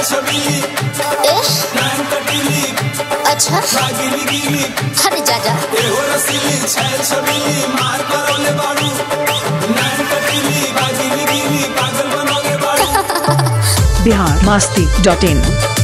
छबीली ए नैन कटीली अच्छा गिली गिली अरे जा जा एहो रसीली छैल छबीली मार करोले बाड़ू नैन कटीली बागिली गिली पागल बनोगे बाड़ू बिहार मास्ती डॉट इन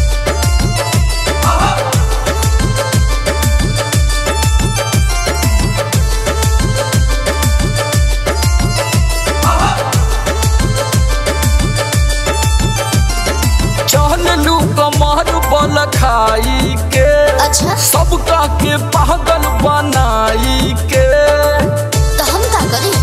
चहलू कमर बल खाई के अच्छा सबका के पागल बनाई के तो हम का करी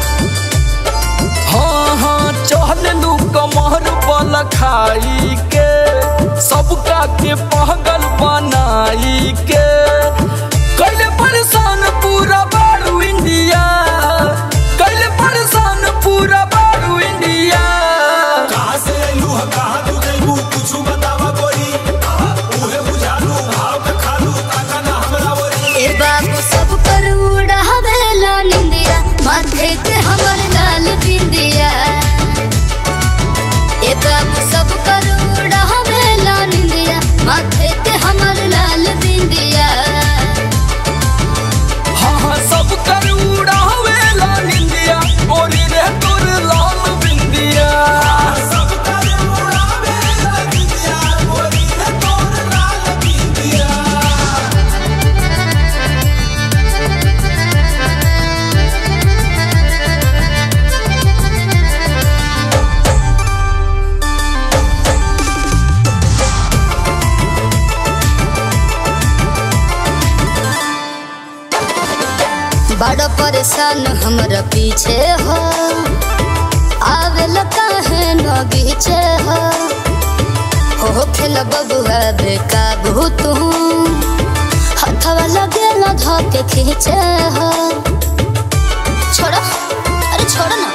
हाँ हाँ चहलू कमर बल खाई के सबका के पागल बनाई के कैले परेशान पूरा बारू इंडिया कैले परेशान पूरा बारू इंडिया कहाँ से अइलू ह कहाँ तू जइबू कुछ बतावा गोरी उहे बुझालू भाव के खालू ताका ना हमरा वरी ए बाबू सब पर उड़ावेला निंदिया माथे के हमर लाल बिंदिया ए बाबू सब पर उड़ावेला निंदिया माथे के हमर लाल बिंदिया हाँ हाँ सब कर उड़ावेला निंदिया बोली रे तोर लाल बिंदिया सब करे उड़ावे लगिया गोरी रे तोर लाल बिंदिया बड़ा परेशान हमरा पीछे हो आवेला काहे न बीचे हो हो खेल बबुआ बेकाबू तू हथवा लगे न धके खींचे हो छोड़ो अरे छोड़ो ना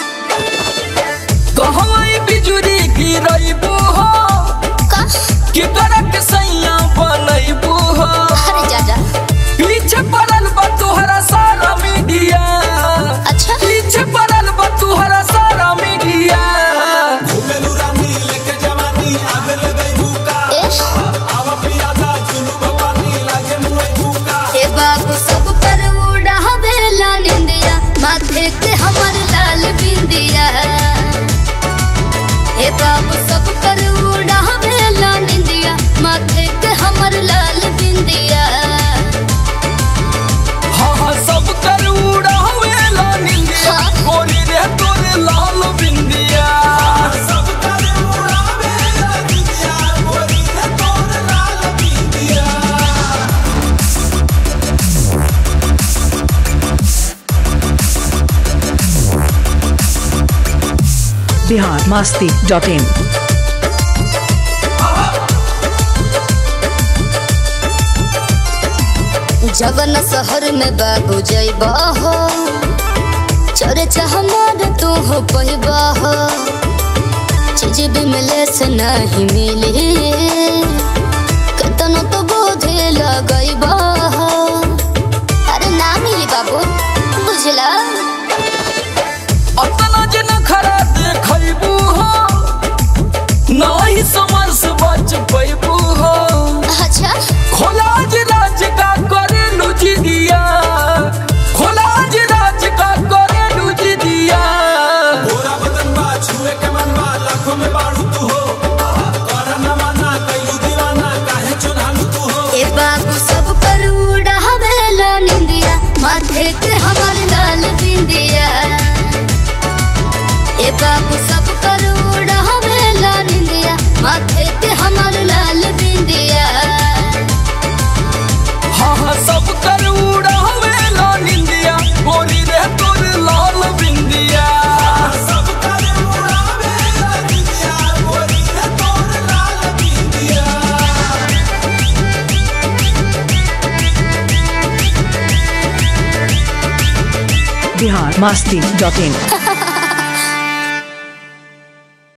कहवाई बिजुरी गिरैबू हो का कि करक सैया बनैबू हो अरे जा जा पीछे पड़ल बा तोहरा सारा मीडिया अच्छा पीछे पड़ल बा तोहरा सारा मीडिया घुमेलू रानी लेके जवानी आगे ले गई भूका ए आवा पियादा चुलू भवानी लागे मुए भूका ए बाबू सब पर उड़ावेला निंदिया माथे के हमर लाल बिंदिया ए बाबू सब पर उड़ावेला निंदिया माथे के हमर लाल बिंदिया हाँ हाँ सब कर उड़ावेला निंदिया हाँ। बोली रे तोर लाल बिंदिया सब करे उड़ावे लगिया गोरी रे तोर लाल बिंदिया बिहार मास्ती डॉट इन जवन शहर में बाबू जइबा हो चर्चा हमार तू हो पहिबा हो चीज भी मिले से नहीं मिली कतनो तो बोझे लगइबा हो अरे ना मिली बाबू बुझला अतना जन खरा देखैबू हो नहीं समझ से बच पैबू हो अच्छा खोलाज राज का करे लुझ दिया खोलाज राज का करे लुझ दिया गोरा बदन बा छुए के मन बा लाखों में बाड़ू तू हो कर न माना कैलू दीवाना काहे चुनालू तू हो ए बाबू सब पर उड़ावेला निंदिया माथे के हमर लाल बिंदिया ए बाबू सब पर उड़ावेला निंदिया माथे के हमर लाल बिंदिया हाँ हाँ सब कर उड़ावेला निंदिया बोली रे तोर लाल बिंदिया सब करे उड़ावे लगिया गोरी रे तोर लाल बिंदिया बिहार मास्ती डॉट इन